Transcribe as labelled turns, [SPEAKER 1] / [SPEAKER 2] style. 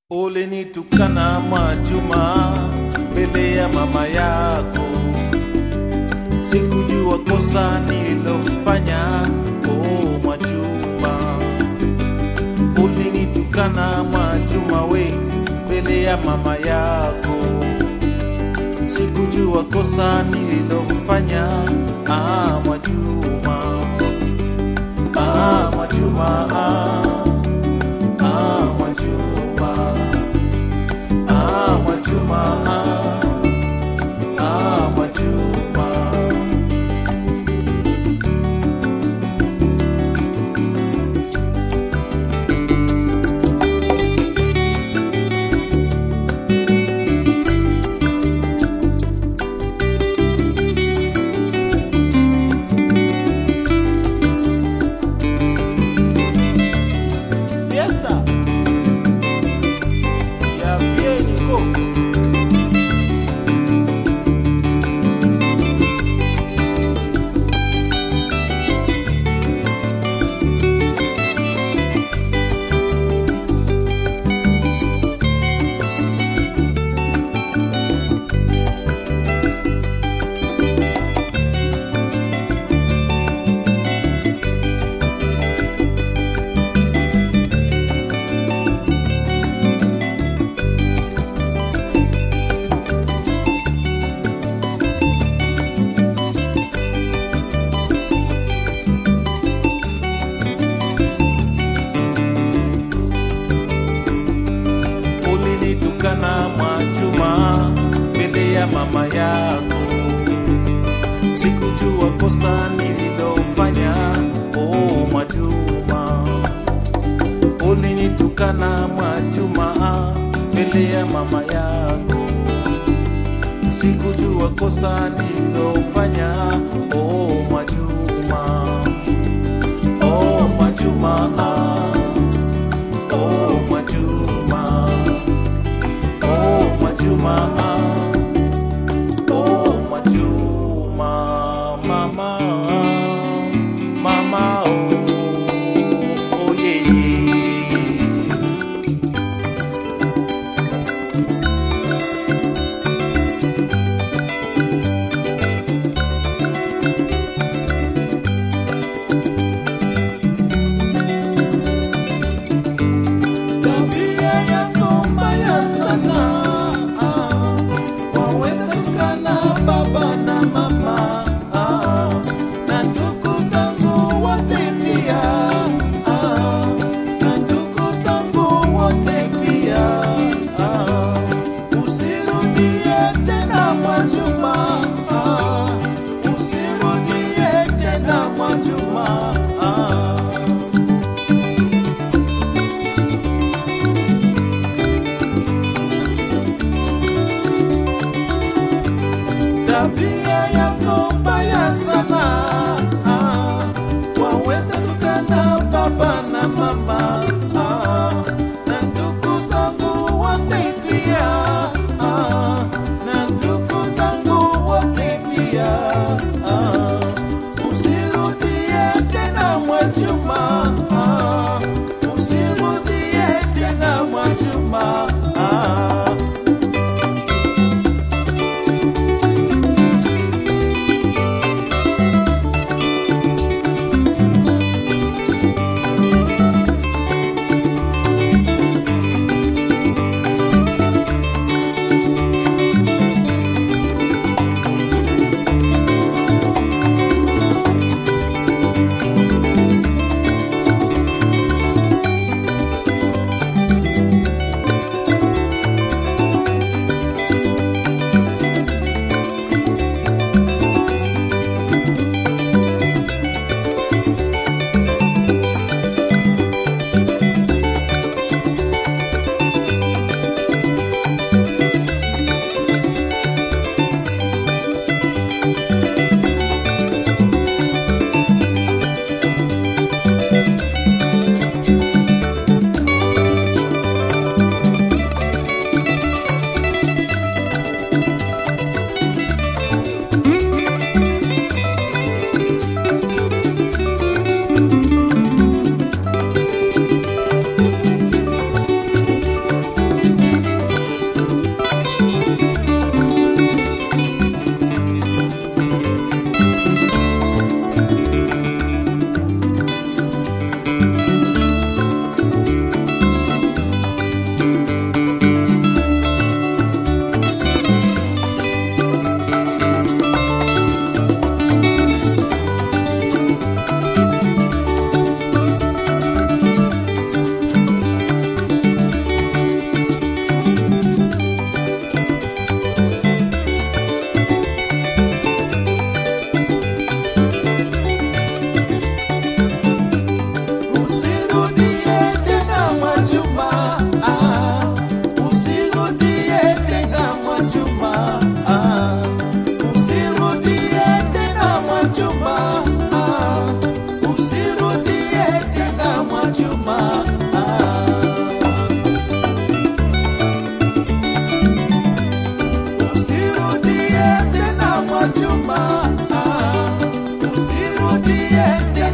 [SPEAKER 1] Ulinitukana Mwajuma mbele ya mama yako, sikujua kosa nililofanya. Oh Mwajuma, ulinitukana Mwajuma we mbele ya mama yako, sikujua kosa nililofanya. Ah Mwajuma, ah Mwajuma, ah, ah Mwajuma. Ah, Mwajuma, ah, ah, Mwajuma. Fiesta ya Vienico. ulinitukana Mwajuma mbele ya mama yako, sikujua kosa nililofanya. Oh Mwajuma, ulinitukana Mwajuma mbele ya mama yako, sikujua kosa nililofanya. Oh Mwajuma, oh Mwajuma, oh Mwajuma. Oh Mwajuma, oh Mwajuma, mama, mama, oh, oh yeah, yeah.
[SPEAKER 2] usirudie tena